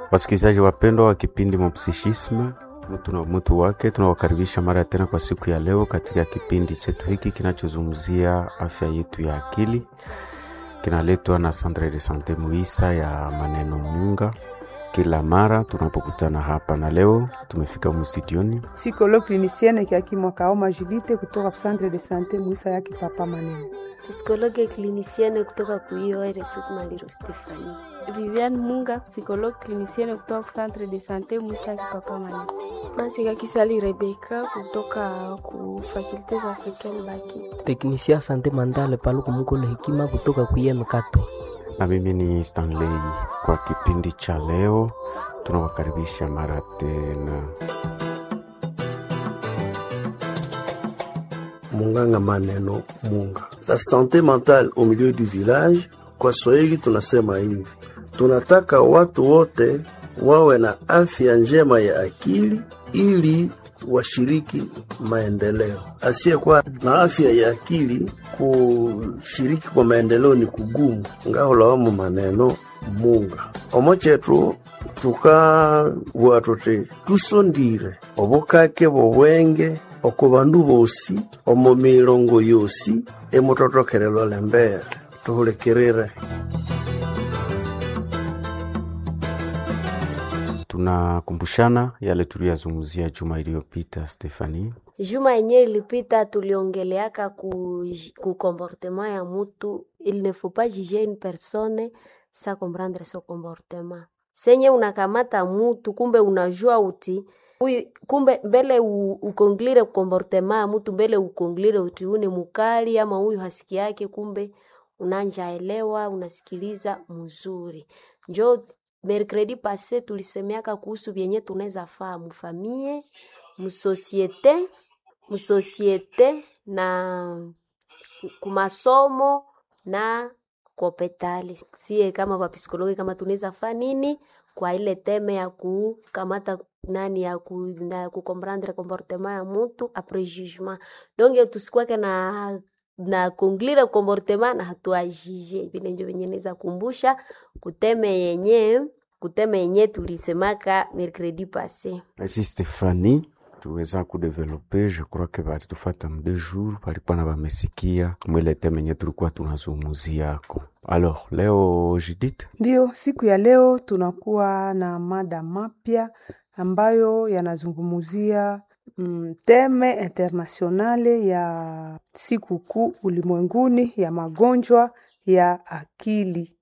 Wasikilizaji wapendwa wa kipindi Mopsichisme, mtu na mtu wake, tunawakaribisha mara tena kwa siku ya leo katika kipindi chetu hiki kinachozungumzia afya yetu ya akili, kinaletwa na Centre de Sante Muisa ya maneno Munga kila mara tunapokutana hapa, na leo tumefika msitioni psychologue clinicienne Kiakimwa Kaoma Judite kutoka centre de sante Muisa yake papa Maneno, psikologe klinisiene kutoka kuiore Sukmaliro Stefani, Viviane Munga psikologe klinisiene kutoka centre de sante Muisa yake papa Maneno, Masika Kisali Rebeka kutoka ku facultes africaine Bakita, teknisia sante mandale paluku mukolo hekima kutoka kuye Kato na mimi ni Stanley. Kwa kipindi cha leo tunawakaribisha mara tena. Munganga maneno Munga, la sante mentale au milieu du village. Kwa Swahili tunasema hivi, tunataka watu wote wawe na afya njema ya akili ili washiriki maendeleo. Asiyekuwa na afya ya akili kushiriki kwa maendeleo ni kugumu. ngaholawamu maneno munga omo chetu tukabua tuti tusondire obukake bobwenge oko bandu bosi omo milongo yosi emutotokelelo lembere tuhulikirire Tunakumbushana yale tuliyazungumzia juma iliyopita, Stefani. juma yenye ilipita tuliongeleaka ku, ku comportement ya mutu il ne faut pas juger une personne sa comprendre son comportement senye unakamata mutu kumbe unajua uti uyu, kumbe mbele u- ukonglire comportement ya mutu mbele ukonglire uti une mukali ama huyu hasiki yake kumbe unanjaelewa unasikiliza mzuri njo mercredi passe tulisemeaka kuhusu vyenye tunaweza faa mufamie musosiete musosiete na kumasomo na kopetali sie kama wapsikologi kama tunaweza faa nini kwa ile teme ya kukamata nani ya ku, na kukomprendre comportement ya mutu apres jugement donge tusikwake na na konglire comportement na hatuajije vile njo venye naweza kumbusha kuteme yenye kuteme yenye tulisemaka mercredi passe Merci Stefani, tuweza kudevelope je crois que balitufata mde jour balikuwa na bamesikia mwile teme nye tulikuwa tunazungumuziako. Alors leo Judith, Ndiyo, siku ya leo tunakuwa na mada mapya ambayo yanazungumzia mm, teme internationale ya siku kuu ulimwenguni ya magonjwa ya akili.